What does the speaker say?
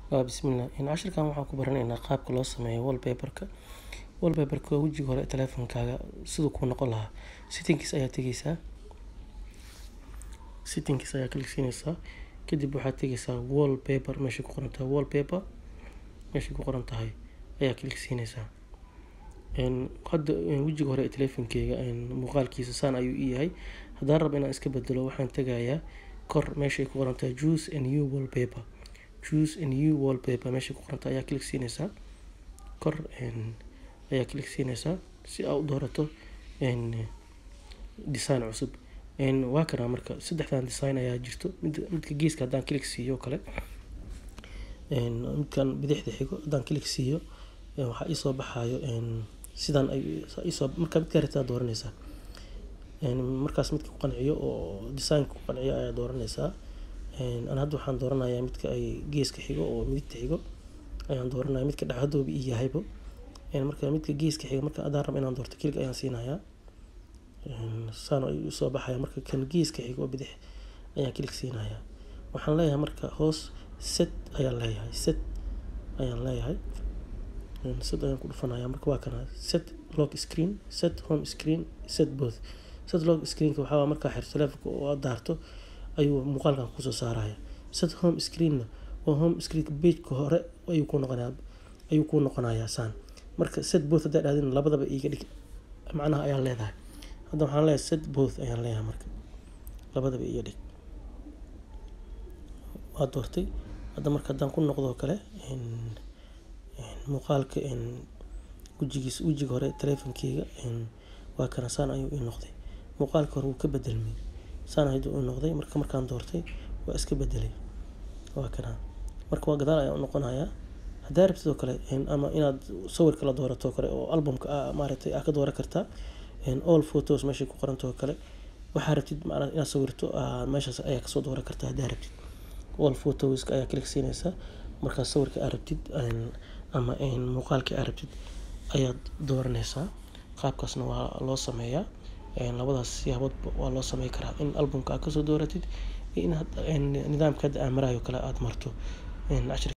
bismillah cashirkan waxaan ku baranaynaa qaabka loo sameeyo wallpaperka wallpaperka waa wejiga hore ee taleefankaaga siduu kuu noqon lahaa settings ayaa tegeysaa settings ayaa klik siinaysaa kadib waxaad tegeysaa wallpaper meeshay ku qoran tahay wallpaper meeshay ku qoran tahay ayaa klik siinaysaa hadda wejiga hore ee taleefankeyga muuqaalkiisa saan ayuu ii yahay haddaan rabo inaan iska bedelo waxaan tegayaa kor meeshay ku qoran tahay choose a new wallpaper choose a new wallpaper meeshay ku qoranta ayaa klik siinaysaa kor ayaa klik siinaysaa si aa u doorato design cusub waa kana marka saddexdan design ayaa jirto midka geeska haddaan klik siiyo kale midkan bidixda xigo haddaan klik siiyo waxaa iisoo baxayo sidan isoo marka midkaa rabtaa dooranaysaa markaas midka ku qanciyo oo designka ku qanciyo ayaa dooranaysaa ana hadda waxaan dooranayaa midka ay geeska xigo oo midigta xigo ayaan dooranaya midka dhexdooba ii yahaybo marka midka geeska xigo marka adaan raba inaan doorto kelig ayaan siinayaa saan ayuu usoo baxaya marka kan geeska xigo oo bidix ayaan kelig siinayaa waxaan leeyahay marka hoos set ayaan leeyahay set ayaan leeyahay set ayaan ku dhufanaya marka waa kana set lock screen set home screen set both set lock screenka waxaa markaa xirto telefonka oo aad daarto ayuu muuqaalkan kusoo saaraya set home screenna waa home screenka pageka hore ayuu ku noqonaya ayuu ku noqonayaa saan marka set both haddaa dhahdin labadaba iiga dhig macnaha ayaan leedahay hadda waxaan leeyahay set both ayaan leeyahay marka labadaba iiga dhig waa doortay hadda marka haddaan ku noqdo kale muuqaalka wejigiis wejiga hore taleefankeyga waa kana saan ayuu ii noqday muuqaalka hore wuu ka bedelmay saan ayuu ii noqday marka markaan doortay waa iska bedelay waa kana marka waa gadaal ayaan u noqonayaa haddaa rabtid oo kale ama inaad sawirka la doorato kale oo albumka ah maaragtay aa ka dooran kartaa all photos meeshay ku qorantoo kale waxaa rabtid macnaa inaad sawirto meeshaas ayaa kasoo dooran kartaa haddaa rabtid all photoska ayaa klik siinaysaa markaas sawirka aa rabtid ama muuqaalkii aa rabtid ayaad dooranaysaa qaabkaasna waa loo sameeyaa labadaas siyaaboodba waa loo samey karaa in albumka aad kasoo dooratid iyo in nidaamka hadda aan marayo kale aad marto